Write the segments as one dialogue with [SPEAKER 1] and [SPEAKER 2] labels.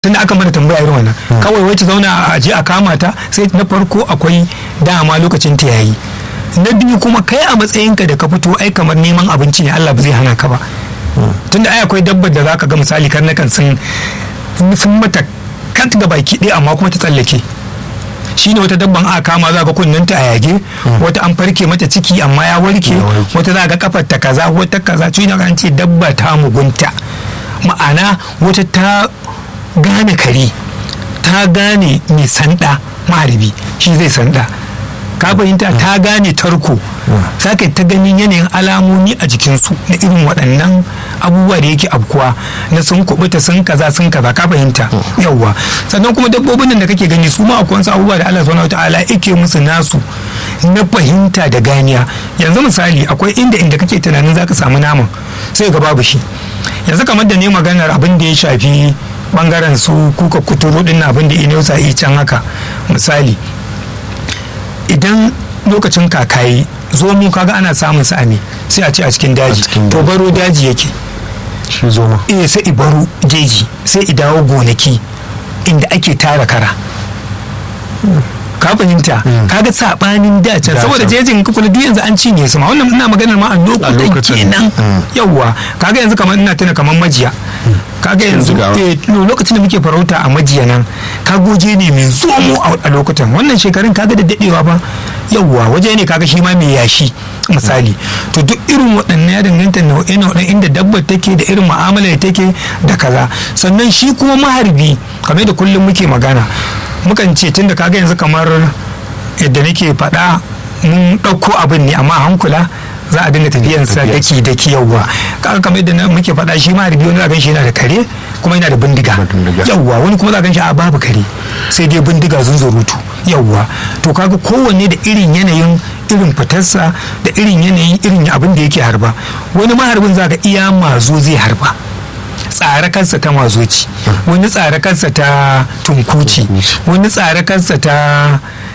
[SPEAKER 1] tunda aka mana tambaya irin wannan kawai wai ta zauna a je a kama ta sai na farko akwai dama lokacin ta yayi na biyu kuma kai a matsayinka da ka fito ai kamar neman abinci ne Allah ba zai hana ka ba tunda ai akwai dabbar da zaka ga misali karnakan sun sun mata kat ga baki ɗaya amma kuma ta tsallake shine wata dabban aka kama za ga kunnenta a yage wata an farke mata ciki amma ya warke wata za ga kafar ta kaza wata kaza tuni an ce dabba ta mugunta ma'ana wata ta gane kare ta gane mai sanda maharbi shi zai sanda ka fahimta ta gane tarko saka ta ganin yanayin alamomi a jikinsu na irin waɗannan abubuwa da yake abkuwa na sun kubuta sun kaza sun kaza ka fahimta yawwa sannan kuma dabbobin nan da kake gani su ma akwai wasu abubuwa da Allah subhanahu wataala yake musu nasu na fahimta da ganiya yanzu misali akwai inda inda kake tunanin zaka samu naman sai ga babu shi yanzu kamar da ne maganar abin da ya shafi bangaren su kuka kuturu din abin da inosa yi can haka misali idan lokacin kakayi zo mu kaga ana samun sa ne sai a ce a cikin daji to baro daji yake
[SPEAKER 2] shi zoma
[SPEAKER 1] eh sai i baro jeji sai i dawo gonaki inda ake tara kara ka fahimta kaga sabanin da can saboda jejin kukula duk yanzu an cinye su ma wannan ina maganar ma a lokutan kenan yawwa kaga yanzu kamar ina tuna kamar majiya kaga yanzu lokacin da muke farauta a majiya nan ka goje ne mai zomo a lokutan wannan shekarun kaga da dadewa ba yawwa waje ne kaga shi ma mai yashi misali to duk irin waɗannan ya danganta nau'e nau'e inda dabbar take da irin mu'amala da take da kaza sannan shi kuma maharbi kamar da kullum muke magana mukan ce tunda kaga yanzu kamar yadda nake faɗa mun ɗauko abin ne amma hankula za a dinga tafiyansa daki daki yawwa kaga kamar yadda muke faɗa shi ma harbi wani za shi yana da kare kuma yana da bindiga yawwa wani kuma za gan shi a babu kare sai dai bindiga zunzurutu yawwa to kaga kowanne da irin yanayin irin fitarsa da irin yanayin irin abin da yake harba wani maharbin za ka iya mazo zai harba tsare kansa ta mazoci wani tsare kansa ta tunkuci wani tsare kansa ta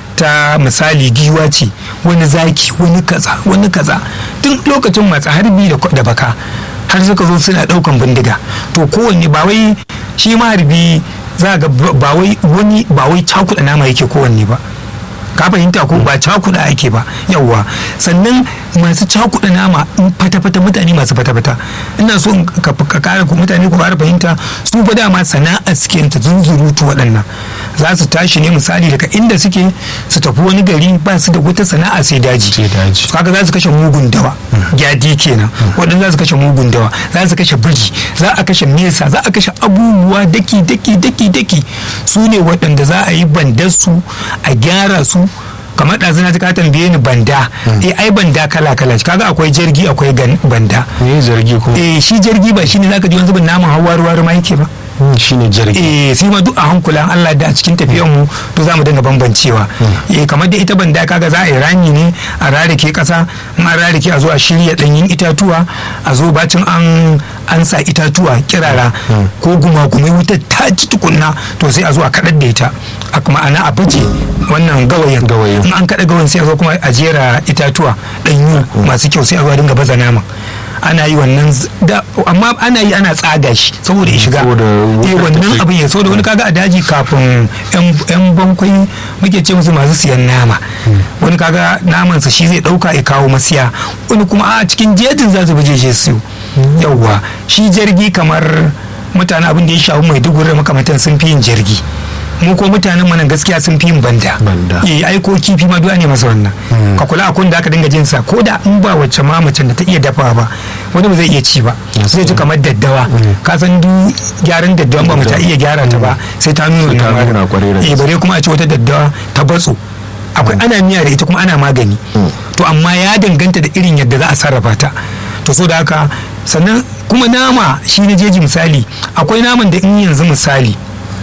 [SPEAKER 1] ta misali giwa ce wani zaki wani kaza wani kaza tun lokacin matsa harbi da baka har suka zo suna daukan bindiga to kowanne ba wai shi maharbi za ga ba wai wani ba wai cakuɗa nama yake kowanne ba ka fahimta ko ba cakuɗa ake ba yawwa sannan masu cakuɗa nama in fata-fata mutane masu fata-fata ina so ka kara mutane ku fara fahimta su fa dama sana'a suke ta zunzurutu waɗannan za su tashi ne misali daga inda suke su tafi wani gari ba su da wata sana'a sai daji kaga za su kashe mugun dawa gyadi kenan waɗanda za su kashe mugun dawa za su kashe biri za a kashe mesa za a kashe abubuwa daki daki daki daki su ne waɗanda za a yi bandarsu a gyara su kamar ɗazu na ka tambaye ni banda eh ai banda kala kala kaga akwai jirgi akwai banda
[SPEAKER 2] me jirgi kuma
[SPEAKER 1] eh shi jirgi ba shine zaka ji wani zubin naman hawa ruwa ma yake ba
[SPEAKER 2] shine jirgi
[SPEAKER 1] eh sai ma duk a hankulan Allah da a cikin tafiyar mu to zamu dinga bambancewa eh kamar da ita banda kaga za a yi rami ne a rarike kasa in an rarike a zo a shirya danyin itatuwa a zo bacin an an sa itatuwa kirara ko gumagumai wutar ta ci tukunna to sai a zo a kadar da ita a ma'ana a baje wannan gawayin in an kada gawayin sai a zo kuma a jera itatuwa danyu masu kyau sai a zo a dinga baza nama ana yi wannan amma ana yi ana tsaga shi saboda ya shiga eh wannan abin ya saboda wani kaga a daji kafin yan bankwai muke ce musu masu siyan nama wani kaga naman sa shi zai dauka ya kawo masiya wani kuma a cikin jejin za su bi jeje su yawwa shi jirgi kamar mutane abin da ya shafi mai dugura makamantan sun fi yin jirgi mu ko mutanen mana gaskiya sun fi yin banda eh ai ko kifi ma du'a ne masa wannan ka kula a kun da aka dinga jin sa ko da in ba wacce ma macen da ta iya dafa ba wani ba zai iya ci ba zai ji kamar daddawa ka san du gyaran daddawa ba ta iya gyara ta ba sai ta nuna wannan eh bare kuma a ci wata daddawa ta batso akwai ana miya da ita kuma ana magani to amma ya danganta da irin yadda za a sarrafa ta to so da haka sannan kuma nama shi na jeji misali akwai naman da in yanzu misali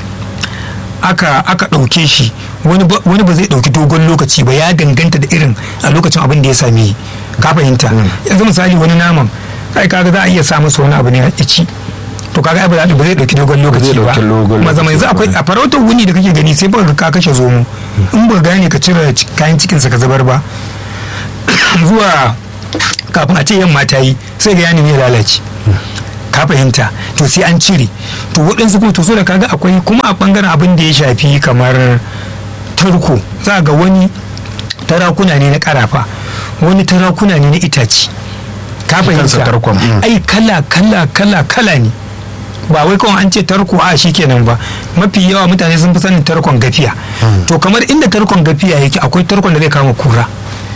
[SPEAKER 1] aka aka ɗauke shi wani ba zai ɗauki dogon lokaci ba ya danganta da irin a lokacin abin da ya same ka fahimta yanzu misali wani naman kai kaga za a iya sa masa wani abu ne a ci to kaga ba za ba zai ɗauki dogon lokaci ba maza mai za akwai a farautar wuni da kake gani sai baka ka kashe zomo in ba gane ka cire kayan cikinsa ka zubar ba zuwa kafin a ce yamma ta yi sai ga ya nemi ya lalace ka fahimta to sai an cire to waɗansu kuma to so da kaga akwai kuma a ɓangaren abin da ya shafi kamar tarko za ga wani tarakuna ne na karafa wani tarakuna ne na itace ka
[SPEAKER 2] kansa
[SPEAKER 1] fahimta
[SPEAKER 2] tarkon, mm.
[SPEAKER 1] ai kala kala kala kala ne ba wai kawai an ce tarko a shi kenan ba mafi yawa mutane sun fi sanin tarkon gafiya to kamar inda tarkon gafiya yake akwai tarkon da zai kama kura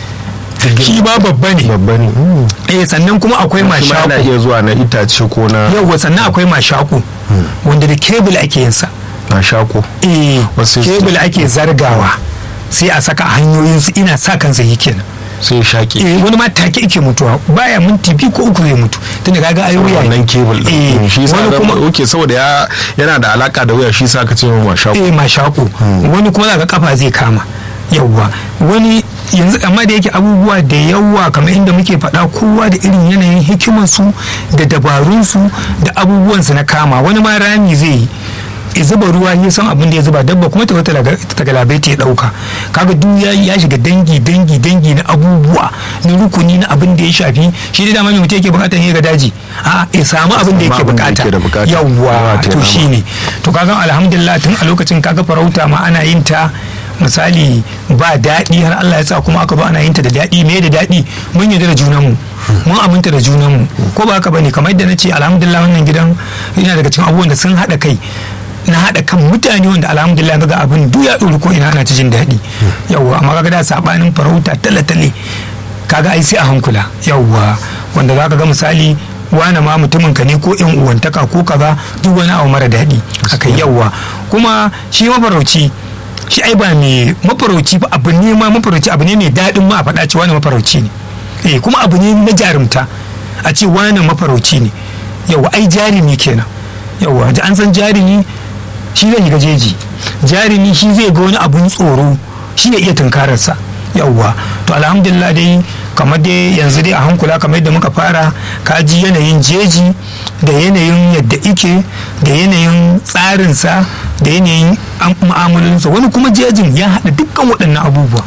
[SPEAKER 1] shi ba babba ne
[SPEAKER 2] babba ne Mm.
[SPEAKER 1] eh sannan kuma akwai
[SPEAKER 2] kuma yana
[SPEAKER 1] mashaku
[SPEAKER 2] iya zuwa na itace ko na
[SPEAKER 1] yauwa sannan akwai mashaku wanda da kebul ake yin sa
[SPEAKER 2] na shako
[SPEAKER 1] eh
[SPEAKER 2] Wasu-
[SPEAKER 1] kebul ake zargawa sai a saka a hanyoyinsu ina sa kansa yi kenan
[SPEAKER 2] sai shaƙi
[SPEAKER 1] eh wani ma take ike mutuwa baya minti biyu ko uku zai mutu tunda kaga ai wuya ne
[SPEAKER 2] wannan kebul
[SPEAKER 1] eh
[SPEAKER 2] din shi sa
[SPEAKER 1] wani
[SPEAKER 2] da
[SPEAKER 1] kuma
[SPEAKER 2] oke saboda ya yana da alaka da wuya shi sa ka ce ma shako
[SPEAKER 1] eh mashaku wani kuma zaka kafa zai kama yawwa wani yanzu amma da yake abubuwa da yawa kamar inda muke faɗa kowa da irin yanayin hikimarsu da dabarunsu da abubuwansu na kama wani ma rami zai yi ya zuba ruwa ya san abin da ya zuba dabba kuma ta wata ta galabai ta ya dauka kaga duk ya ya shiga dangi dangi dangi na abubuwa na rukuni na abin da ya shafi shi da dama mai mutum yake bukatar ya ga daji a ya samu abin da yake
[SPEAKER 2] abin da
[SPEAKER 1] bukata
[SPEAKER 2] yake da bukata.
[SPEAKER 1] yawwa
[SPEAKER 2] Yawa ta
[SPEAKER 1] to
[SPEAKER 2] nama.
[SPEAKER 1] shine to kaga alhamdulillah tun a lokacin kaga farauta ma ana yin ta misali ba daɗi har Allah ya sa kuma aka ba ana yin ta da daɗi me da daɗi mun yarda da junanmu mun aminta da junanmu ko ba haka bane kamar yadda na ce alhamdulillah wannan gidan yana daga cikin abubuwan da sun haɗa kai na haɗa kan mutane wanda alhamdulillah ga abin duk ya ɗori ko ina ana ta jin daɗi yawwa amma kaga da sabanin farauta tale-tale kaga ai sai a hankula yawwa wanda za ka ga misali wane ma mutumin ka ne ko yan uwantaka ko kaza duk wani abu mara daɗi akai yawwa kuma shi mafarauci shi ai ba mai mafarauci ba abu ne ma mafarauci abu ne mai daɗin ma a faɗa ce wani mafarauci ne eh kuma abu ne na jarumta a ce wani mafarauci ne yawwa ai jarumi kenan yawwa da an san jarumi shi zai shiga jeji jarumi shi zai ga wani abun tsoro shi ya iya tunkararsa yawwa to alhamdulillah dai kamar dai yanzu dai a hankula kamar yadda muka fara ka ji yanayin jeji da yanayin yadda ike da yanayin tsarinsa da yanayin mu'amalinsa wani kuma jejin ya haɗa dukkan waɗannan abubuwa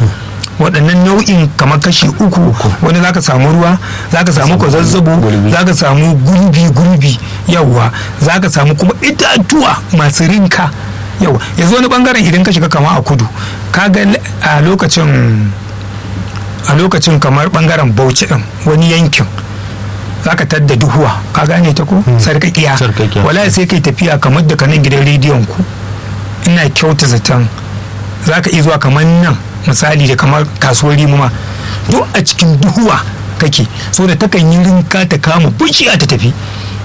[SPEAKER 1] waɗannan nau'in kamar kashi uku wani zaka samu ruwa zaka samu kwazazzabo zaka samu gurbi gurbi yawwa zaka samu kuma itatuwa masu rinka yawa yanzu wani bangaren idan ka shiga kama a kudu kaga a lokacin a lokacin kamar bangaren bauchi din wani yankin zaka tadda duhuwa ka gane ta ko sarkakiya
[SPEAKER 2] Sarkakiya.
[SPEAKER 1] wala sai kai tafiya kamar da kanan gidan rediyon ku ina kyauta zaton zaka iya zuwa kamar nan misali da kamar kasuwar rimuma duk a cikin duhuwa kake so da takan yi rinka ta kama bishiya ta tafi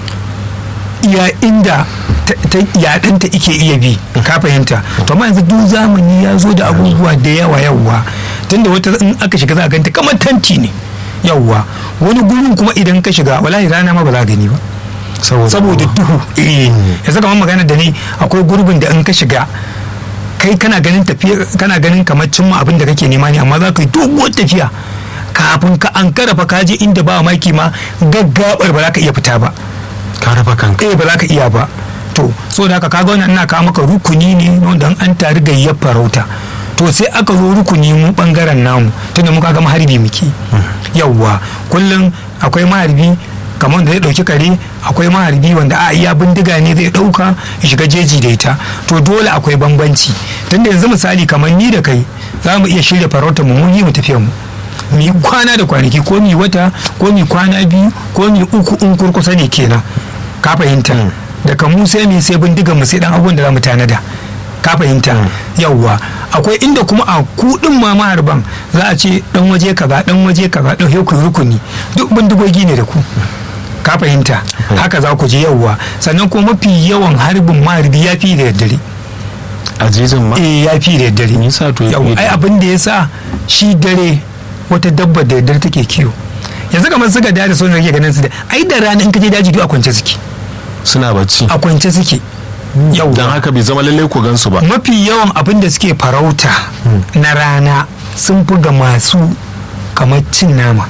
[SPEAKER 1] iya inda ta- ta yaɗinta ike iya bi ka fahimta to amma yanzu duk zamani ya zo da abubuwa da yawa yawa tunda wata in aka shiga za a ganta kamar tanti ne yawa wani gurin kuma idan ka shiga wallahi rana ma ba za a gani ba saboda duhu eh yanzu kamar magana da ni akwai gurbin da in ka shiga kai kana ganin tafiya kana ganin kamar cimma abin da kake nema ne amma za ka yi doguwar tafiya kafin ka an karafa ka je inda ba maki ma gaggabar ba za ka iya fita ba
[SPEAKER 2] ka raba kanka
[SPEAKER 1] eh ba za ka iya ba to so da haka kaga wannan ina kawo maka rukuni ne wanda an tari gayyar farauta to sai aka zo rukuni mu bangaren namu tunda muka ga maharbi muke yawwa kullum akwai maharbi kamar da zai dauki kare akwai maharbi wanda a iya bindiga ne zai dauka ya shiga jeji da ita to dole akwai bambanci tunda yanzu misali kamar ni da kai za mu iya shirya farautar mu mun yi mu tafiya mu mu yi kwana da kwanaki ko mu yi wata ko mu yi kwana biyu ko mu yi uku in kurkusa ne kenan ka fahimta daga mu sai mu sai bindigan mu sai dan abubuwan da za mu tanada ka fahimta yawwa akwai inda kuma a kudin ma maharban za a ce dan waje kaza dan waje kaza dan ku rukuni duk bindigogi ne da ku ka fahimta haka za ku je yawwa sannan kuma mafi yawan harbin maharbi ya fi da daddare
[SPEAKER 2] azizin ma
[SPEAKER 1] eh ya fi da daddare
[SPEAKER 2] Me yasa to ya fi
[SPEAKER 1] Yawwa,
[SPEAKER 2] da
[SPEAKER 1] ai abin da ya sa shi dare wata dabba da daddare take kiwo yanzu kamar suka da sun rage ganin su da ai da rana in ka je daji duk a kwance suke
[SPEAKER 2] suna bacci
[SPEAKER 1] a kwance suke yau
[SPEAKER 2] don haka bai zama lallai ku gansu ba
[SPEAKER 1] mafi yawan abin da suke farauta na rana sun fi ga masu kamar cin nama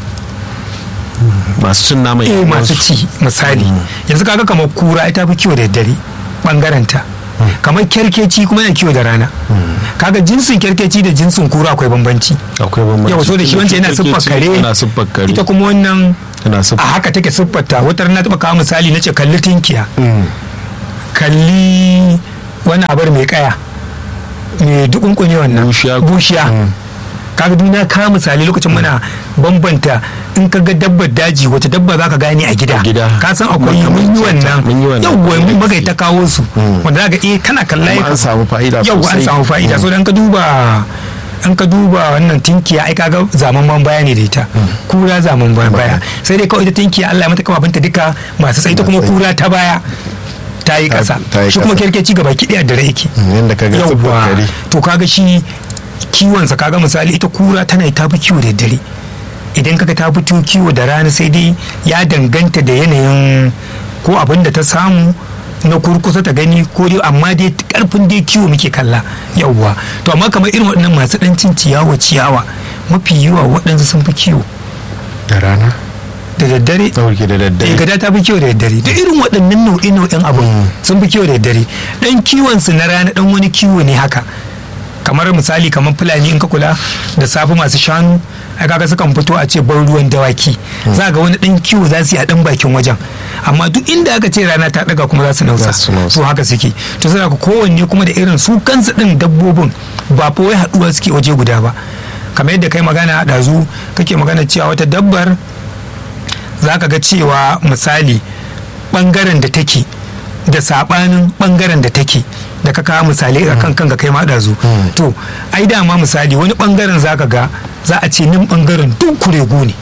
[SPEAKER 2] masu cin nama
[SPEAKER 1] eh
[SPEAKER 2] yan
[SPEAKER 1] masu
[SPEAKER 2] uwansu.
[SPEAKER 1] ci misali yanzu kaga kamar kura ita fi kiwo da daddare bangaren ta kamar kyarkeci kuma yana kiwo da rana kaga jinsin kerkeci da jinsin kura akwai bambanci
[SPEAKER 2] akwai bambanci
[SPEAKER 1] yau so da shi wancan yana siffar kare
[SPEAKER 2] yana siffar kare
[SPEAKER 1] ita kuma wannan
[SPEAKER 2] yana
[SPEAKER 1] a
[SPEAKER 2] siffar
[SPEAKER 1] haka take siffarta wata na taba kawo misali na ce kalli tinkiya
[SPEAKER 2] Mm.
[SPEAKER 1] kalli wani abar mai kaya mai dukunkune wannan
[SPEAKER 2] Bushiya.
[SPEAKER 1] bushiya
[SPEAKER 2] Mm.
[SPEAKER 1] kaga duk na kawo misali lokacin muna bambanta in ka ga dabbar daji wace dabba za ka gane a gida
[SPEAKER 2] A gida.
[SPEAKER 1] ka san akwai mun yi wannan
[SPEAKER 2] Mun yi wannan.
[SPEAKER 1] yawwa mun magai ta kawo su
[SPEAKER 2] Mm.
[SPEAKER 1] wanda za ka eh kana kalla
[SPEAKER 2] Kuma an samu fa'ida
[SPEAKER 1] yau an
[SPEAKER 2] sosai.
[SPEAKER 1] samu fa'ida
[SPEAKER 2] Mm.
[SPEAKER 1] so dan ka duba an ka duba wannan tinkiya ai kaga zaman ban baya ne da ita kura zaman ban baya sai dai kawai ita tinkiya Allah ya mata kafafunta duka masu tsayi ta kuma
[SPEAKER 2] Masu tsayi.
[SPEAKER 1] kura ta baya ta yi
[SPEAKER 2] Ta-
[SPEAKER 1] kasa
[SPEAKER 2] ta yi
[SPEAKER 1] shi kuma
[SPEAKER 2] ƙasa.
[SPEAKER 1] kerkeci gaba ki daya da rai yake
[SPEAKER 2] Mm, yanda ka ga siffar
[SPEAKER 1] yauwa
[SPEAKER 2] kare
[SPEAKER 1] to kaga shi kiwonsa kaga misali ita kura tana ta fi kiwo da dare idan kaga ta fito kiwo da rana sai dai ya danganta da yanayin ko abin da ta samu na kurkusa ta gani ko dai amma dai karfin dai kiwo muke kalla yauwa to amma kamar irin waɗannan masu ɗan cin ciyawa ciyawa mafi yawa waɗansu sun fi kiwo
[SPEAKER 2] da rana
[SPEAKER 1] da daddare
[SPEAKER 2] ɗauke da
[SPEAKER 1] eh
[SPEAKER 2] daddare
[SPEAKER 1] gada ta fi kiwo da daddare duk irin waɗannan nau'i nau'in abin sun fi kiwo da daddare dan kiwon su na rana dan wani kiwo ne haka kamar misali kamar fulani in ka kula da safe masu shanu ai kaga sukan fito a ce ban ruwan dawaki za ga wani dan kiwo za su yi a dan bakin wajen amma duk inda aka ce rana ta daga kuma za su nausa
[SPEAKER 2] Za su nausa.
[SPEAKER 1] to haka suke to suna kowanne kuma da irin su kansu din dabbobin ba fa wai haduwa suke waje guda ba kamar yadda kai magana a ɗazu kake magana cewa wata dabbar za ka ga cewa misali bangaren da take da sabanin bangaren da take da ka kawo misali a kan kanka kai ma ɗazu to ai dama misali wani bangaren za ka ga za a ce nan bangaren duk kuregu ne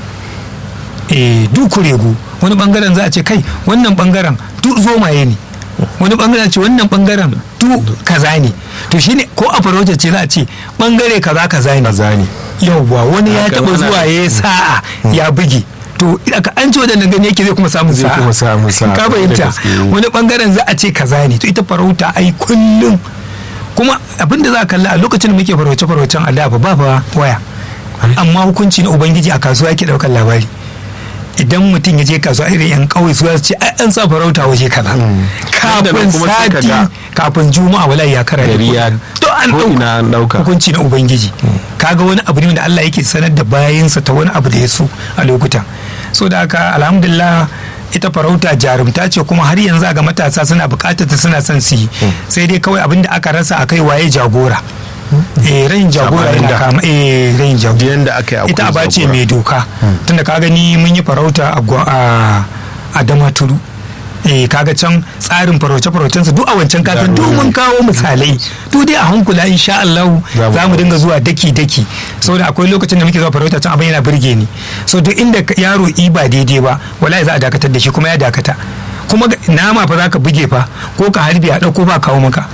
[SPEAKER 1] eh duk kuregu wani bangaren za a ce kai wannan bangaren duk zomaye ne wani bangaren ce wannan bangaren duk kaza ne to shine ko a farauta ce za a ce bangare kaza kaza ne
[SPEAKER 2] kaza ne
[SPEAKER 1] yauwa wani ya
[SPEAKER 2] Haka
[SPEAKER 1] taba
[SPEAKER 2] ana-
[SPEAKER 1] zuwa ya yi sa'a ya buge to aka an ci wadannan gani yake zai kuma samun
[SPEAKER 2] Zai
[SPEAKER 1] sa'a
[SPEAKER 2] kuma samun sa'a,
[SPEAKER 1] ka
[SPEAKER 2] da
[SPEAKER 1] fahimta
[SPEAKER 2] gaske.
[SPEAKER 1] wani bangaren za a ce kaza ne to ita farauta ai kullum kuma abinda za a kalla a lokacin da muke farauce faraucen a da fa ba fa waya amma hukunci na ubangiji a kasuwa yake daukar labari idan mutum ya je kasuwa irin yan kauye su za su ce ai an sa farauta waje kaza
[SPEAKER 2] Nan da nan
[SPEAKER 1] kafin
[SPEAKER 2] kuma sai ka
[SPEAKER 1] sati
[SPEAKER 2] ga-
[SPEAKER 1] kafin juma'a wallahi ya kara
[SPEAKER 2] Gari ya-
[SPEAKER 1] to an
[SPEAKER 2] ko ina an ɗauka.
[SPEAKER 1] hukunci na ubangiji kaga wani abu ne da Allah yake sanar da bayansa ta wani abu da ya so a lokutan so da haka alhamdulillah ita farauta jarumta ce kuma har yanzu ga matasa suna bukatar ta suna son su yi sai dai kawai abin da aka rasa akai waye jagora eh rayin jagora
[SPEAKER 2] Sabanin
[SPEAKER 1] yana
[SPEAKER 2] da.
[SPEAKER 1] kama eh rayin jagora
[SPEAKER 2] yanda aka yi akwai
[SPEAKER 1] ita aba ce
[SPEAKER 2] jagora.
[SPEAKER 1] mai doka tunda ka gani mun yi farauta a gwa- a a damaturu eh kaga can tsarin farauce faraucen su duk a wancan kafin duk mun kawo misalai duk dai a hankula insha Allah
[SPEAKER 2] Za mu
[SPEAKER 1] za mu dinga zuwa daki daki saboda akwai lokacin da muke zuwa farauta can abin yana burge ni so duk inda ka- yaro i ba daidai ba wallahi za a dakatar da shi kuma ya dakata kuma ga- nama fa za ka buge fa ko ka harbi a ɗauko ba kawo maka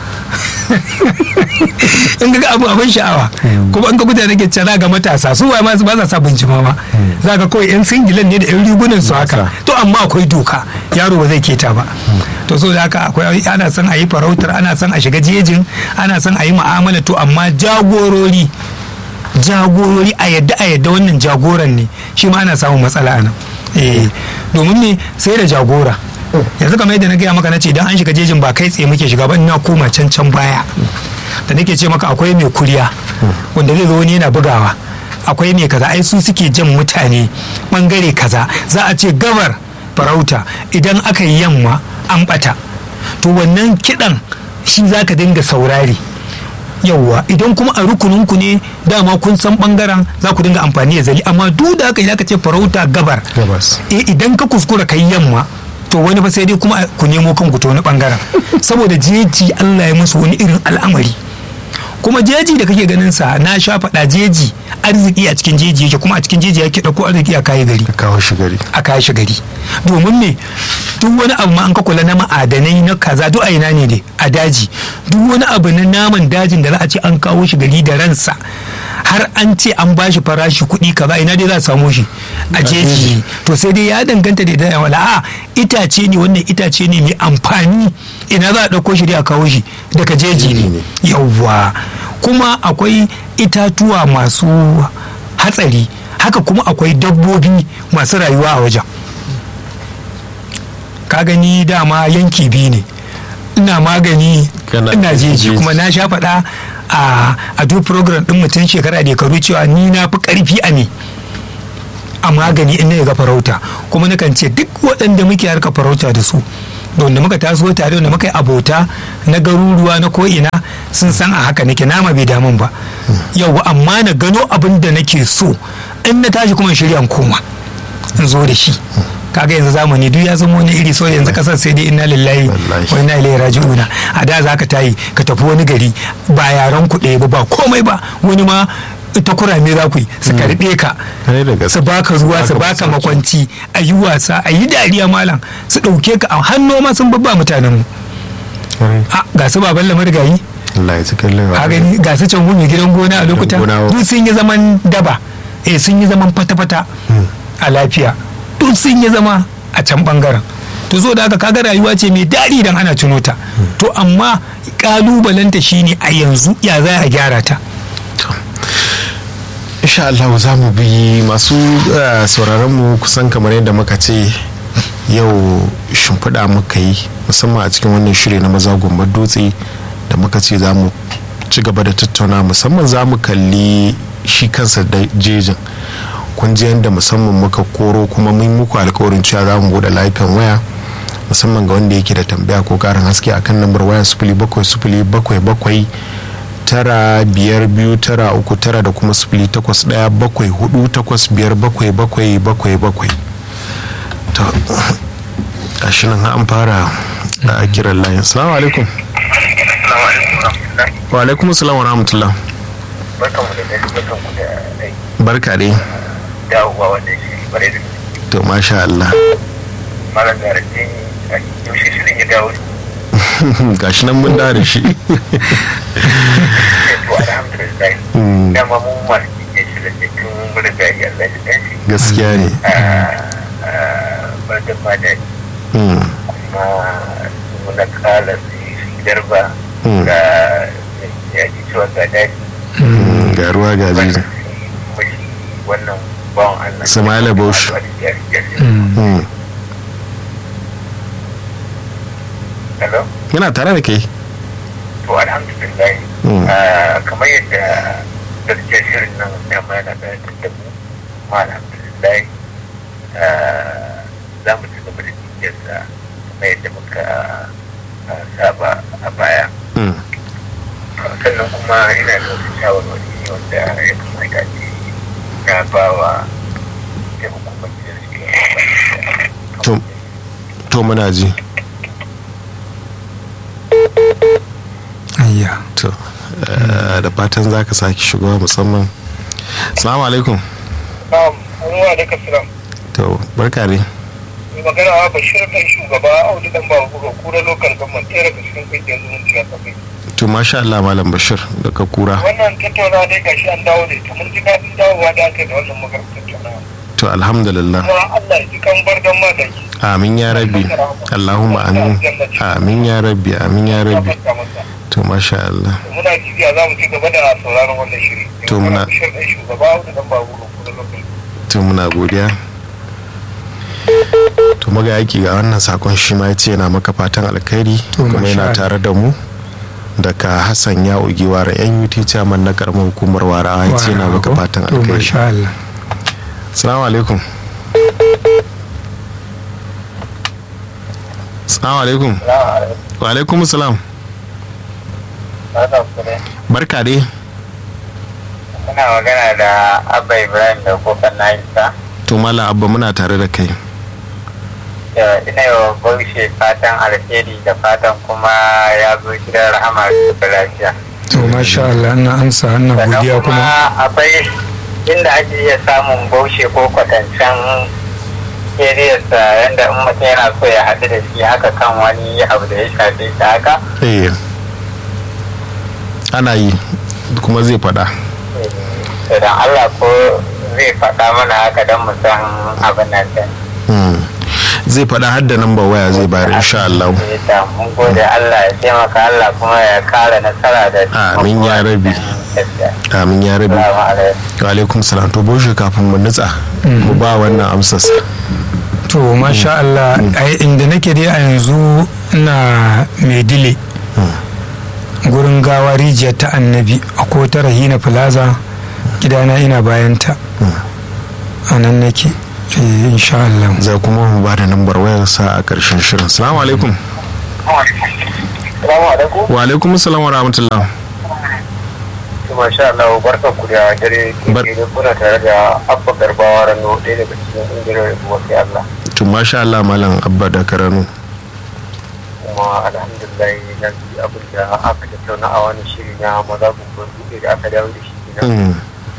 [SPEAKER 1] in ga abu abin sha'awa kuma in ka guda nake cewa ga matasa su waye ma ba sa sa bincima ma za ka kawai yan singilan ne da yan rigunan su haka to amma akwai doka yaro ba zai keta ba to so da haka akwai ana son a yi farautar ana son a shiga jejin ana son a yi mu'amala to amma jagorori jagorori a yadda a yadda wannan jagoran ne shi ma ana samun matsala a nan eh domin me sai da jagora yanzu kamar yadda na gaya maka na ce idan an shiga jejin ba kai tsaye muke shiga ba ina koma can can baya da nake ce maka akwai mai kuriya wanda zai zo wani yana bugawa akwai mai kaza ai su suke jan mutane bangare kaza za a ce gabar farauta idan aka yi yamma an bata to wannan kidan shi za ka dinga saurari yauwa idan kuma a rukuninku ne dama kun san bangaren za ku dinga amfani da zali amma duk da haka idan ka ce farauta gabar
[SPEAKER 2] gabas
[SPEAKER 1] eh idan ka kuskura kai yamma to wani ba sai dai kuma ku nemo kanku ta wani bangaren saboda jeji Allah ya musu wani irin al'amari kuma jeji da kake ganin sa na sha faɗa jeji arziki a cikin jeji yake kuma a cikin jeji yake ɗauko arziki a kayi gari
[SPEAKER 2] ka kawo shi gari
[SPEAKER 1] a kayi shi gari domin me duk wani abu ma an ka kula na ma'adanai na kaza duk a ina ne dai a daji duk wani abu na naman dajin da za a ce an kawo shi gari da ransa har an ce an ba shi farashi kuɗi kaza ina dai za a samu shi a jeji to sai dai ya danganta da idan wala a itace ne wannan itace ne mai amfani ina za a ɗauko shi dai a kawo shi daga jeji ne yawwa kuma akwai itatuwa masu hatsari haka kuma akwai dabbobi masu rayuwa a wajen ka gani dama yanki biyu ne ina magani
[SPEAKER 2] Kana
[SPEAKER 1] ina jeji
[SPEAKER 2] jeji.
[SPEAKER 1] kuma na sha faɗa a a duk program din mutum shekara da karu cewa ni na fi karfi a me a magani in na ga farauta kuma nakan ce duk waɗanda muke harka farauta da su da wanda muka taso tare wanda muka yi abota na garuruwa na ko'ina sun san a haka nake nama bai damun ba yau amma na gano abin da nake so in na tashi kuma in shirya in koma in zo da shi kaga yanzu zamani duk ya zama wani iri so yanzu kasar sai dai inna lillahi
[SPEAKER 2] Wallahi.
[SPEAKER 1] wa inna ilaihi raji'una a da za ka tayi ka tafi wani gari ba yaran ku ɗaya ba ba komai ba wani ma ita kurame za ku yi su karɓe ka
[SPEAKER 2] Kare da gaske.
[SPEAKER 1] su baka ruwa su baka
[SPEAKER 2] masauki.
[SPEAKER 1] makwanci a yi wasa a yi dariya malam su ɗauke ka a hannu ma sun babba mutanen mu
[SPEAKER 2] Kare.
[SPEAKER 1] a ga su baban lamar gayi
[SPEAKER 2] Allah ya ci kallon
[SPEAKER 1] a gani ga su can mai gidan gona a lokuta
[SPEAKER 2] gona.
[SPEAKER 1] duk sun yi zaman daba eh sun yi zaman fata-fata a lafiya duk sun yi zama a can bangaren to zo da haka kaga rayuwa ce mai daɗi idan ana tuno ta to amma kalubalenta shine a yanzu ya za a gyara ta
[SPEAKER 2] insha Allah za mu bi masu eh, sauraron mu kusan kamar yadda muka ce yau shimfiɗa muka yi musamman a cikin wannan shiri na maza gombar dutse da muka ce za mu ci gaba da tattauna musamman za mu kalli shi kansa da jejin kun ji yadda musamman muka koro kuma mun muku alkawarin cewa za mu bude layukan waya musamman ga wanda yake da tambaya ko karin haske akan lambar waya sifili bakwai sifili bakwai bakwai tara biyar biyu tara uku tara da kuma sifili takwas daya bakwai hudu takwas biyar bakwai bakwai bakwai bakwai to gashi nan an fara a kiran layin salamu alaikum wa alaikum salam wa rahmatullah
[SPEAKER 3] barkan mu da dare barkan mu da aiki
[SPEAKER 2] barka dai
[SPEAKER 3] dawowa wannan shi bare da gaske.
[SPEAKER 2] to masha Allah
[SPEAKER 3] malam da rake a yaushe shirin ya dawo
[SPEAKER 2] gashi nan mun da shi
[SPEAKER 3] to alhamdulillah
[SPEAKER 2] Mm.
[SPEAKER 3] dama mu masu kike shirin da tun mun riga ya Allah ya dace
[SPEAKER 2] gaskiya ne
[SPEAKER 3] barkan ma da
[SPEAKER 2] Mm,
[SPEAKER 3] kuma muna kala su shi garba
[SPEAKER 2] Mm.
[SPEAKER 3] ga ya ji cewa ga daji
[SPEAKER 2] mm, ga ruwa ga
[SPEAKER 3] wannan
[SPEAKER 2] jiji
[SPEAKER 3] kuma shi wannan bawan Allah
[SPEAKER 2] Sama'ila Bauchi.
[SPEAKER 1] Mm.
[SPEAKER 2] Mm,
[SPEAKER 3] Hello?
[SPEAKER 2] yana tare da kai
[SPEAKER 3] to alhamdulillah
[SPEAKER 2] Mm.
[SPEAKER 3] ah, kamar yadda gaskiyar shirin nan dama yana da da mu kuma alhamdulillah ah, za mu ci gaba da cikiyarsa kamar yadda muka ah, saba a baya
[SPEAKER 2] Mm,
[SPEAKER 3] sannan kuma ina da wasu shawarwari wanda ya kamata ce na ba wa ita hukumar da suke
[SPEAKER 2] To- to muna ji
[SPEAKER 1] ayya
[SPEAKER 2] to eh, da fatan za ka sake shigowa musamman salamu alaikum
[SPEAKER 3] Na'am, wa da kasiram.
[SPEAKER 2] to barka ne
[SPEAKER 3] mai magana wa bashir kan shugaba audu dan babu ga kura lokal government ɗaya daga cikin kungiyar zumunci a kafai
[SPEAKER 2] to masha Allah malam bashir daga kura
[SPEAKER 3] wannan tattaunawa dai gashi an dawo da ita mun ji daɗin dawowa da aka yi da wannan maganar tattaunawa
[SPEAKER 2] to alhamdulillah
[SPEAKER 3] kuma Allah ya ji kan bar dan madaki
[SPEAKER 2] amin ya rabbi Allahumma amin amin ya rabbi amin ya rabbi
[SPEAKER 3] gafarta masa
[SPEAKER 2] to masha Allah
[SPEAKER 3] muna jibiya za mu ci gaba da sauraron wannan shiri
[SPEAKER 2] To muna-
[SPEAKER 3] bashir kan shugaba audu dan babu ga kura lokal
[SPEAKER 2] to muna godiya to maga yaki ga wannan sakon shi ma ya ce yana maka fatan alkhairi
[SPEAKER 1] To,
[SPEAKER 2] kuma
[SPEAKER 1] masha
[SPEAKER 2] yana
[SPEAKER 1] Allah.
[SPEAKER 2] tare da mu daga hassan ya ugi wara yan ut chairman na karamar hukumar warawa ya ce yana maka fatan
[SPEAKER 1] to
[SPEAKER 2] alkhairi
[SPEAKER 1] masha Allah
[SPEAKER 2] salamu alaikum salamu alaikum wa alaikum salam barka dai
[SPEAKER 3] Muna magana da Abba Ibrahim da kofar Nahisa.
[SPEAKER 2] to mala abba muna tare da kai
[SPEAKER 3] Ina yi wa Baushe fatan alheri da fatan kuma ya zo gidan rahama da lafiya.
[SPEAKER 1] to masha Allah ina amsa ina
[SPEAKER 3] Sannan
[SPEAKER 1] godiya
[SPEAKER 3] kuma
[SPEAKER 1] kuma
[SPEAKER 3] akwai inda ake iya samun Baushe ko kwatancen keriyarsa yadda in mutum yana so ya haɗu da shi haka kan wani abu da ya shafe shi haka.
[SPEAKER 2] eh ana yi kuma zai faɗa
[SPEAKER 3] Idan Allah ko zai faɗa mana haka don mu san abin nan din.
[SPEAKER 2] Hmm. zai faɗa har da namba waya zai bayar insha Allah
[SPEAKER 3] Da mun gode Allah ya taimaka Allah kuma ya kara nasara da
[SPEAKER 2] Amin ya rabi. amin ya rabi
[SPEAKER 3] Salamu alaikum.
[SPEAKER 2] wa alaikum salam to boshe kafin mu nutsa mu ba wannan amsas
[SPEAKER 1] to masha Allah ai inda nake dai a yanzu ina mai dile gurin gawa rijiyar ta annabi a kota rahina plaza gidana ina bayanta a nan nake eh, insha Allah
[SPEAKER 2] za kuma mu ba da lambar wayar sa a ƙarshen shirin salamu alaikum
[SPEAKER 3] Salamu alaikum.
[SPEAKER 2] wa alaikum salam wa rahmatullah
[SPEAKER 3] Masha Allah barkan ku da dare
[SPEAKER 2] Bar-
[SPEAKER 3] ke da kuna tare da Abba Garbawa Rano ɗaya daga cikin ƙungiyar wasu Allah.
[SPEAKER 2] to masha Allah malam abba da karanu
[SPEAKER 3] Kuma alhamdulillah na ji abin da aka tattauna a wani shiri na maza gumbar buɗe da aka dawo da shi kenan.
[SPEAKER 2] Mm,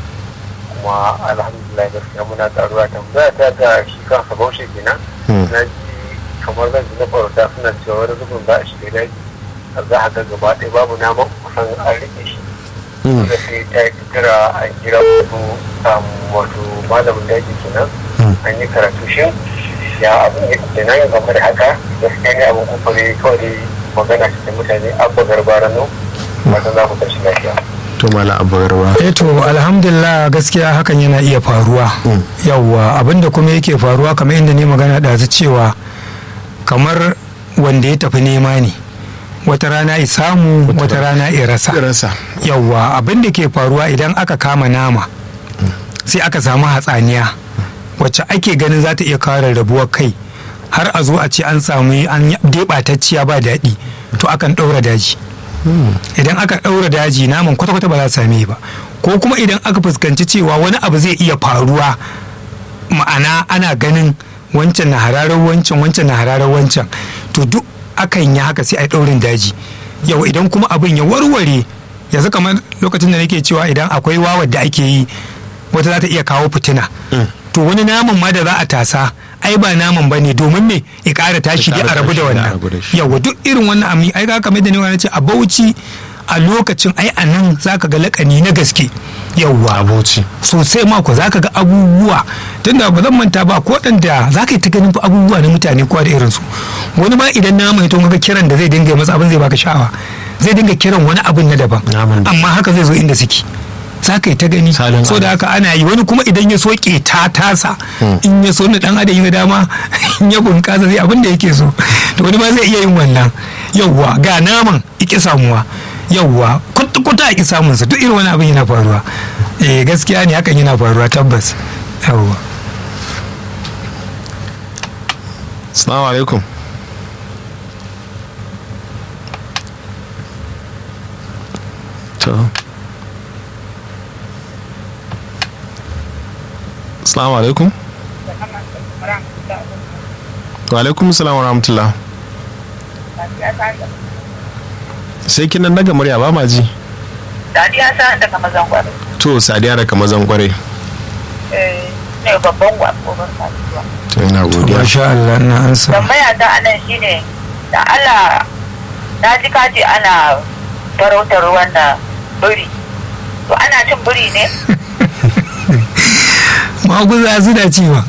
[SPEAKER 3] Kuma alhamdulillah gaskiya muna ƙaruwa tambaya ta ga shi kansa baushe kenan.
[SPEAKER 2] mm,
[SPEAKER 3] Na ji kamar zan ji na farauta suna cewa wani zubin za a shiga daji. Za a ga gaba ɗaya babu naman kusan an riƙe shi.
[SPEAKER 2] mm,
[SPEAKER 3] da sai ta yi kira a kira wato um, wato malamin daji kenan
[SPEAKER 2] Mm.
[SPEAKER 3] an yi karatu shin ya abin ya da na yi game da haka gaskiya ne abin kufare kawai dai magana ce da mutane abba garbara no wata za mu tashi lafiya
[SPEAKER 2] to malam abba garba
[SPEAKER 1] eh to alhamdulillah gaskiya hakan yana iya faruwa
[SPEAKER 2] Mm.
[SPEAKER 1] yawwa abinda kuma yake faruwa kamar inda ne magana ɗazu cewa kamar wanda ya tafi nema ne wata rana i samu wata rana i rasa
[SPEAKER 2] rasa
[SPEAKER 1] yawwa abin da ke faruwa idan aka kama nama sai aka samu hatsaniya wacce ake ganin za ta iya kawo rarrabuwar kai har a zo a ce an samu an deɓatacciya ba daɗi to akan ɗaura daji idan aka ɗaura daji naman kwata-kwata ba za su same ba ko kuma idan aka fuskanci cewa wani abu zai iya faruwa ma'ana ana ganin wancan na hararar wancan wancan na hararar wancan to duk akan yi haka sai a yi ɗaurin daji yau idan kuma abin ya warware yanzu kamar lokacin da nake cewa idan akwai wawar da ake yi wata za ta iya kawo fitina to wani naman ma da za a tasa ai ba naman ba ne domin me ya ƙara tashi dai a rabu da wannan yawa duk irin wannan ami ai ga kamar da ne wani ce a bauchi a lokacin ai a nan za ka ga lakani na gaske yawwa
[SPEAKER 2] aboci
[SPEAKER 1] sosai mako za ka ga abubuwa tunda ba zan manta ba ko da za ka yi ta ganin fa abubuwa na mutane kowa da irinsu wani ma idan na mai ga kiran da zai dinga yi masa abin zai baka sha'awa zai dinga kiran wani abin na daban
[SPEAKER 2] Naman da-
[SPEAKER 1] amma haka zai zo inda suke za ka yi ta gani
[SPEAKER 2] Salin
[SPEAKER 1] so da haka ana yi wani kuma idan ya soke ta tasa in ya so na dan adam ya dama in ya bunkasa zai abin da yake so to wani ma zai iya yin wannan yawwa ga naman iki samuwa yawwa kuta a ki samunsa duk irin wani abin yana faruwa eh gaskiya ne hakan yana faruwa tabbas yawwa
[SPEAKER 2] assalamu alaikum to assalamu alaikum wa alaikum assalam wa rahmatullah sai kin nan daga murya ba ma ji
[SPEAKER 4] Sadiya sa daga mazan gwaro.
[SPEAKER 2] to sadiya daga mazan kwarai
[SPEAKER 4] Eh, ne babban gwaro kasuwa.
[SPEAKER 2] to ina godiya
[SPEAKER 1] masha Allah na ansa
[SPEAKER 4] Tambaya ta anan shine da Allah na ji kaji ana farautar wannan biri. To ana cin biri ne?
[SPEAKER 1] maguza suna ci ba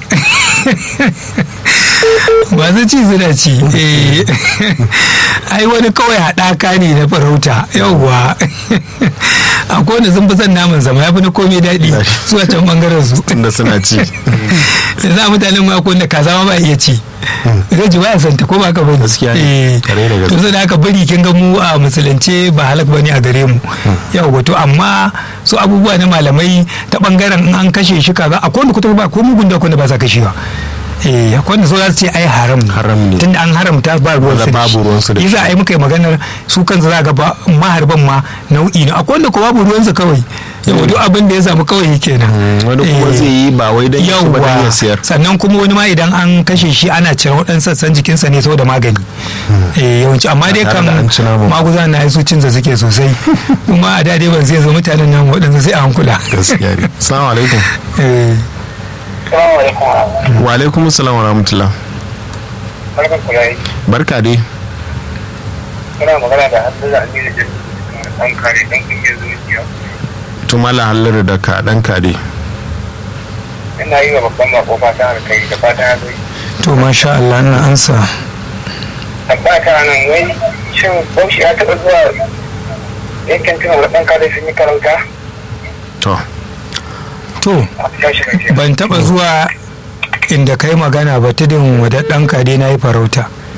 [SPEAKER 1] masu ci suna ci eh. ai wani kawai haɗaka ne na farauta yauwa akwai wanda sun fi son naman zama ya fi na komai daɗi su a can ɓangaren su
[SPEAKER 2] tunda suna ci
[SPEAKER 1] da za mutanen ma akwai wanda kaza ma ba iya ci zai ji baya santa ko ba ka bane
[SPEAKER 2] Gaskiya ne.
[SPEAKER 1] Eh.
[SPEAKER 2] Kare da gaske.
[SPEAKER 1] to sai da aka bari kin ga mu a musulunce ba halak bane a gare mu yawa to amma su abubuwa na malamai ta bangaren in an kashe shi kaza akwai wanda kuta ba ko mugun da akwai wanda ba sa kashewa eh akwai wanda so za su ce ai haram ne
[SPEAKER 2] Haram ne.
[SPEAKER 1] tunda an haramta ba ruwan su da
[SPEAKER 2] Babu ruwan su da
[SPEAKER 1] shi
[SPEAKER 2] shi.
[SPEAKER 1] yasa ai muka yi maganar su kansu za ga ba maharban ma nau'i ne akwai wanda ko babu ruwan su kawai yawa duk abin da ya samu kawai kenan
[SPEAKER 2] wani kuma
[SPEAKER 1] Eh.
[SPEAKER 2] zai yi ba wai don ya ci ba don ya
[SPEAKER 1] yawwa
[SPEAKER 2] siyar
[SPEAKER 1] sannan kuma wani ma idan an kashe shi ana cire waɗansu sassan jikinsa ne saboda magani eh yawanci amma dai
[SPEAKER 2] tare
[SPEAKER 1] kan
[SPEAKER 2] da an ci naman.
[SPEAKER 1] maguza na su cinza suke sosai kuma a da dai ban zai zo mutanen nan waɗansu sai a hankula
[SPEAKER 2] gaskiya ne assalamu alaikum
[SPEAKER 1] Eh,
[SPEAKER 3] salamu alaikum
[SPEAKER 2] wa alaikum assalam wa rahmatullah
[SPEAKER 3] barkan ku yayi
[SPEAKER 2] barka dai
[SPEAKER 3] kuna magana da Hamza Aminu Jin an kare dan kungiyar zuciya
[SPEAKER 2] to mala hallar da ka dan ka dai
[SPEAKER 3] ina yi wa babban mako fatan alkai da fatan ya zai
[SPEAKER 1] to masha Allah na ansa
[SPEAKER 3] tabbata nan wai shin bauchi ya taɓa zuwa yankin tunan da ɗan kare sun yi karanta
[SPEAKER 2] to
[SPEAKER 1] to
[SPEAKER 3] a tashi lafiya
[SPEAKER 1] ban taba zuwa inda kai magana ba tudun wadaddan kade na yi farauta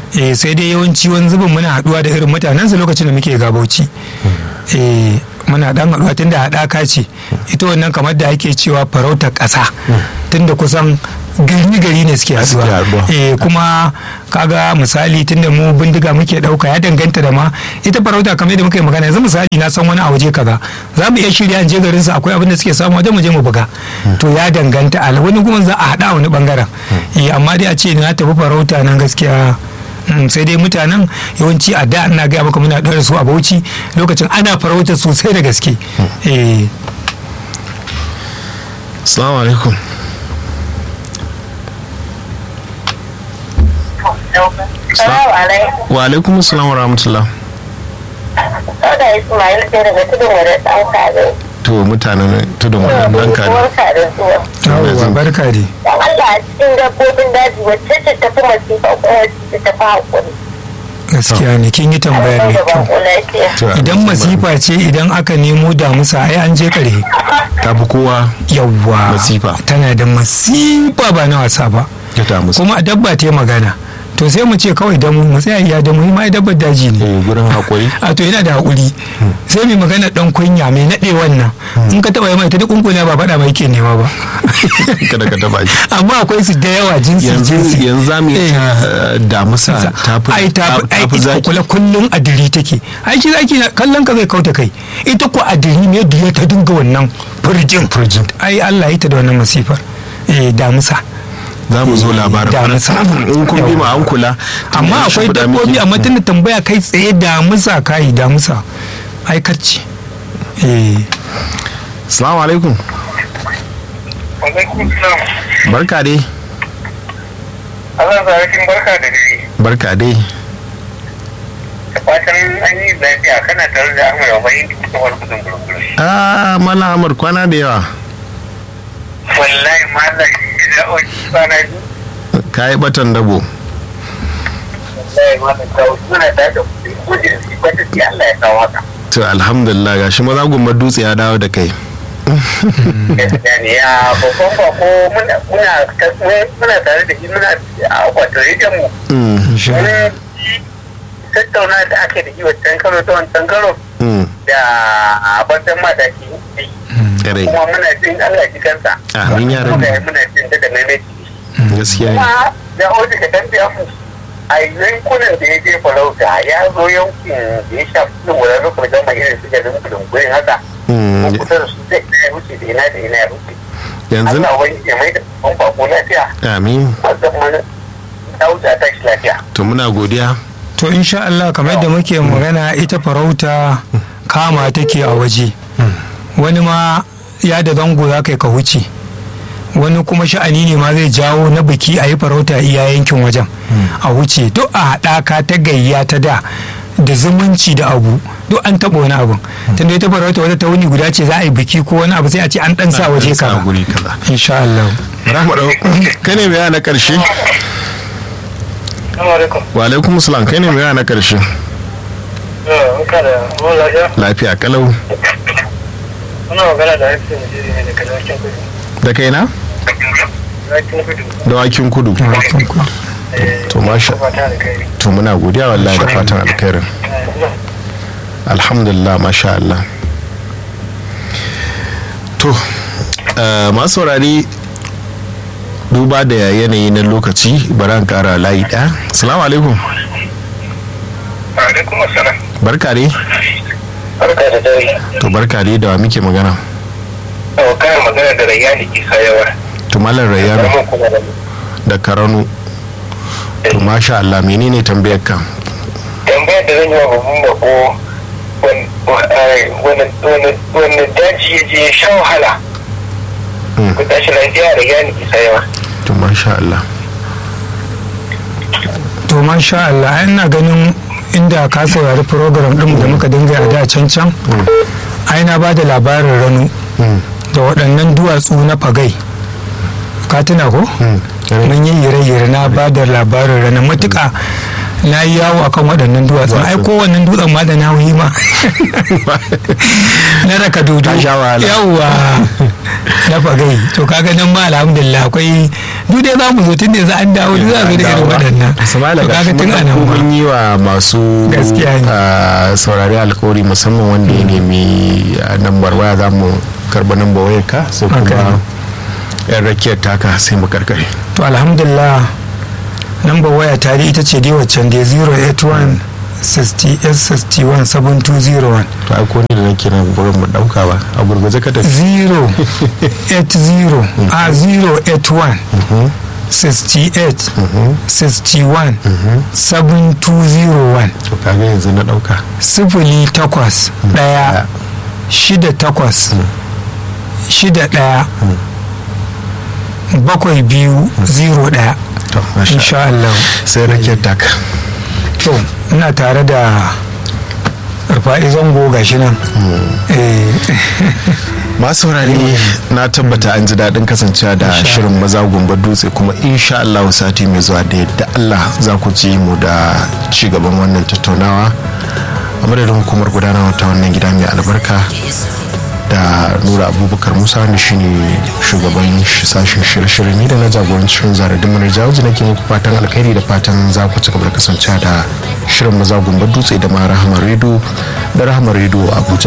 [SPEAKER 1] eh sai dai yawanci wani zubin muna haduwa da irin mutanen su lokacin da muke gabauci eh muna dan haduwa tunda haɗaka ce ita wannan kamar da ake cewa farautar ƙasa tunda kusan gari gari ne suke
[SPEAKER 2] Suke
[SPEAKER 1] haduwa
[SPEAKER 2] haduwa.
[SPEAKER 1] eh kuma kaga misali tunda mu bindiga muke dauka ya danganta da ma ita farauta kamar yadda muka yi magana yanzu misali na san wani a waje kaza za mu iya shirya in je garin su akwai abin da suke samu wajen mu je mu buga to ya danganta a wani kuma za a hada a wani bangaren eh amma dai a ce na tafi farauta nan gaskiya Mm, sai dai mutanen yawanci a da ina gaya maka muna ɗora su a bauchi lokacin ana farauta sosai da gaske eh
[SPEAKER 2] assalamu alaikum
[SPEAKER 4] Salamu alaikum.
[SPEAKER 2] wa alaikum assalam wa rahmatullah
[SPEAKER 4] Sada Ismail ce daga tudun wadda ɗan kare.
[SPEAKER 2] to mutanen tudun wannan ranka ne
[SPEAKER 4] Barka da zuwa.
[SPEAKER 1] yawwa barka dai
[SPEAKER 4] Dan Allah a cikin dabbobin daji wacce ce tafi masifa ko wacce ta fi haƙuri.
[SPEAKER 1] gaskiya ne kin yi tambaya mai
[SPEAKER 4] da
[SPEAKER 1] kyau
[SPEAKER 4] bako lafiya.
[SPEAKER 2] To,
[SPEAKER 1] idan masifa ce idan aka nemo damusa ai an je kare
[SPEAKER 2] ta fi kowa
[SPEAKER 1] yawwa
[SPEAKER 2] Masifa.
[SPEAKER 1] tana da masifa ba na wasa ba
[SPEAKER 2] ya ta musu
[SPEAKER 1] kuma a dabba ta yi magana to sai mu ce kawai damu mu tsaya iya damu ma ai dabbar daji ne
[SPEAKER 2] eh gurin haƙuri
[SPEAKER 1] a to yana da haƙuri sai mai magana dan kunya mai naɗe wannan in ka taɓa yi mai ta duk kunkuna ba faɗa mai ke nema ba
[SPEAKER 2] kada ka taba shi
[SPEAKER 1] amma akwai su da yawa jinsi
[SPEAKER 2] yanzu
[SPEAKER 1] jinsi
[SPEAKER 2] yanzu za mu
[SPEAKER 1] Eh.
[SPEAKER 2] iya damusa ta fi
[SPEAKER 1] ai ta
[SPEAKER 2] ta fi
[SPEAKER 1] fi
[SPEAKER 2] zaki
[SPEAKER 1] kula kullum a diri take ai shi zaki na- kallon ka zai kauta kai ita ko a diri ne duya ta dinga wannan furjin furjin ai Allah ya ta da wannan masifar eh damusa
[SPEAKER 2] za mu zo labarin
[SPEAKER 1] damusa
[SPEAKER 2] in kun bi ma an kula
[SPEAKER 1] amma akwai dabbobi amma tunda tambaya kai tsaye damusa kai damusa ai kacce eh
[SPEAKER 2] assalamu alaikum
[SPEAKER 3] Alaikum salam.
[SPEAKER 2] barka dai
[SPEAKER 3] Allah zarakin barka da dare.
[SPEAKER 2] barka dai
[SPEAKER 3] Da fatan an yi lafiya kana tare da Ahmad Abayin da wani gudun gurguru.
[SPEAKER 2] ah mala amur kwana da yawa
[SPEAKER 3] Wallahi malam da oji kwana biyu.
[SPEAKER 2] ka yi batan dabo
[SPEAKER 3] Wallahi malam ta wuce muna tare da kudin kudin su kwata ce Allah ya kawo haka.
[SPEAKER 2] to alhamdulillah gashi maza gumbar dutse ya dawo da kai
[SPEAKER 3] Gaskiya ne ya babban bako muna muna muna tare da shi muna a wato rediyon mu.
[SPEAKER 2] Mm,
[SPEAKER 3] Wani tattauna da ake da shi wancan karo ta wancan karo
[SPEAKER 2] mm,
[SPEAKER 3] da abartan mataki.
[SPEAKER 2] kare
[SPEAKER 3] Kuma muna jin Allah ji kansa.
[SPEAKER 2] Amin ya rabbi.
[SPEAKER 3] Muna muna jin da maimaiti.
[SPEAKER 2] gaskiya ne
[SPEAKER 3] kuma da oji ka tambaya mu a yankunan da ya je farauta ya zo yankin da ya shafi cikin wuraren kuma gama irin su garin kulungurin haka
[SPEAKER 2] Mm,
[SPEAKER 3] ko kusa da su zai ina ya wuce da ina da ina ya wuce
[SPEAKER 2] yanzu
[SPEAKER 3] Allah wani ya mai da ban bako lafiya
[SPEAKER 2] amin
[SPEAKER 3] wanda kuma ta wuce a tashi lafiya
[SPEAKER 2] to muna godiya
[SPEAKER 1] to insha Allah kamar yadda muke magana ita farauta kama take a waje wani ma ya da zango za kai ka huce wani kuma sha'ani ne ma zai jawo na biki a yi farauta iya yankin wajen a wuce duk a haɗaka ta gayya ta da da zumunci da abu duk an taɓa wani abun tunda ita farauta wata ta wuni guda ce za a yi biki ko wani abu sai a ce an ɗan sa waje
[SPEAKER 2] Sa
[SPEAKER 1] kaza
[SPEAKER 2] guri kaza
[SPEAKER 1] insha Allah
[SPEAKER 2] rahmatu kai ne mai na karshe
[SPEAKER 3] Assalamu alaikum.
[SPEAKER 2] wa alaikum salam kai ne mai na karshe
[SPEAKER 3] Muka da mun lafiya.
[SPEAKER 2] lafiya kalau
[SPEAKER 3] Muna magana da haifin Najeriya ne daga Dawakin Kudu.
[SPEAKER 2] da kaina
[SPEAKER 3] Dawakin Kudu.
[SPEAKER 2] dawakin kudu to masha
[SPEAKER 3] Fata da kai.
[SPEAKER 2] to muna godiya wallahi da fatan alkhairin alhamdulillah masha Allah to eh, masu saurari duba da yanayi na lokaci bari an kara layi ɗaya salamu alaikum
[SPEAKER 3] Alaikum assalam.
[SPEAKER 2] barka dai
[SPEAKER 3] Barka da dare.
[SPEAKER 2] to barka dai da wa muke magana
[SPEAKER 3] Yau kayan magana da Rayyani Isa yawa.
[SPEAKER 2] to malam rayyano
[SPEAKER 3] Karamin kuma da
[SPEAKER 2] da karanu to masha Allah menene tambayar ka
[SPEAKER 3] tambayar da zan yi wa babban bako wani daji ya je ya sha wahala
[SPEAKER 2] Mm.
[SPEAKER 3] ku tashi lafiya da yani isa yawa
[SPEAKER 2] to masha Allah
[SPEAKER 1] to masha Allah ai ina ganin inda ka saurari program din da muka dinga a da can can ai na ba da labarin ranu
[SPEAKER 2] Mm,
[SPEAKER 1] da waɗannan duwatsu na fagai ka tuna ko
[SPEAKER 2] mm, kare.
[SPEAKER 1] mun yi yire-yire na ba da labarin rana matuƙa na yi yawo akan waɗannan duwatsun ai kowannen dutsen ma da na yi ma na raka dudu
[SPEAKER 2] Ka sha wahala.
[SPEAKER 1] yawwa na fagai to kaga nan ma alhamdulillah akwai duk dai za mu zo tun da yanzu an dawo duk za zo da irin waɗannan
[SPEAKER 2] Samala
[SPEAKER 1] To
[SPEAKER 2] ga
[SPEAKER 1] kaga tun a nan ma.
[SPEAKER 2] mun yi wa masu
[SPEAKER 1] Gaskiya ne.
[SPEAKER 2] ah, saurari alkawari musamman wanda ya nemi ah, nambar waya za mu karba nambar wayar ka sai
[SPEAKER 1] Haka
[SPEAKER 2] kuma
[SPEAKER 1] ne.
[SPEAKER 2] yan rakiyar taka sai mu karkare
[SPEAKER 1] to alhamdulillah lambar waya tare ita ce dai waccan dai 081 60 61 7201
[SPEAKER 2] to ai ko ni da nake nan gurin mu dauka ba a gurguje ka tafi
[SPEAKER 1] 080 a 081 68 61 7201
[SPEAKER 2] to kaga yanzu na dauka
[SPEAKER 1] sifili takwas ɗaya shida takwas shida ɗaya bakwai biyu zero ɗaya
[SPEAKER 2] to masha
[SPEAKER 1] insha Allah
[SPEAKER 2] sai rakiyar taka
[SPEAKER 1] to ina tare da rufa'i zango gashi nan eh
[SPEAKER 2] masu saurare na tabbata an ji daɗin kasancewa da
[SPEAKER 1] Insha
[SPEAKER 2] shirin maza gumba dutse kuma insha Allah sati mai zuwa da yadda Allah za ku ji mu da ci gaban wannan tattaunawa a madadin hukumar gudanarwa ta wannan gida mai albarka da nura abubakar musa wanda shine shugaban sh- sashen shirye-shirye ni da na jagorancin zaradin manar jawaji nake muku fatan alkhairi da fatan za ku ci gaba da kasancewa da shirin maza gumba dutse da ma rahama redo da rahama redo abuja